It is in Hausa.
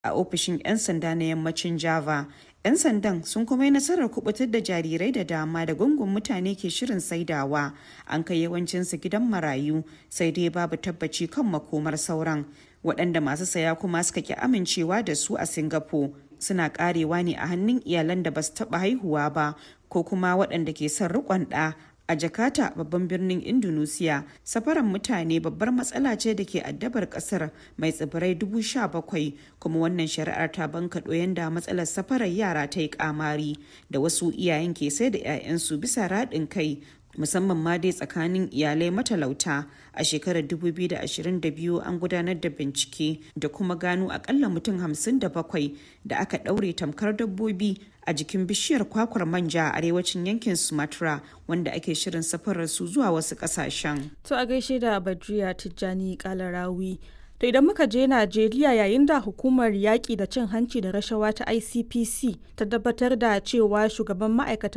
a ofishin 'yan sanda na yammacin Java. 'Yan sandan sun kuma yi nasarar kubutar da jarirai da dama da gungun mutane ke shirin saidawa. An kai yawancinsu gidan marayu sai dai babu tabbaci kan makomar sauran. Waɗanda masu saya kuma suka ki amincewa da su a Singapore suna karewa ne a hannun iyalan da ba su taɓa haihuwa ba ko kuma waɗanda ke son riƙon ɗa a jakarta babban birnin indonesia safaran mutane babbar matsala ce da ke addabar kasar mai tsibirai dubu sha bakwai kuma wannan shari'ar ta bankaɗo yanda matsalar safarar yara ta yi kamari da wasu iyayen ke sai da 'ya'yansu bisa raɗin kai musamman ma dai tsakanin iyalai matalauta a shekarar 2022 an gudanar da bincike da kuma gano akalla mutum 57 da aka ɗaure tamkar dabbobi a jikin bishiyar kwakwar manja a arewacin yankin sumatra wanda ake shirin safarar su zuwa wasu ƙasashen. to a gaishe da badriya tijjani kalarawi To idan muka je Najeriya yayin da hukumar yaƙi da cin hanci da rashawa ta ICPC ta tabbatar da cewa shugaban ma'aikatan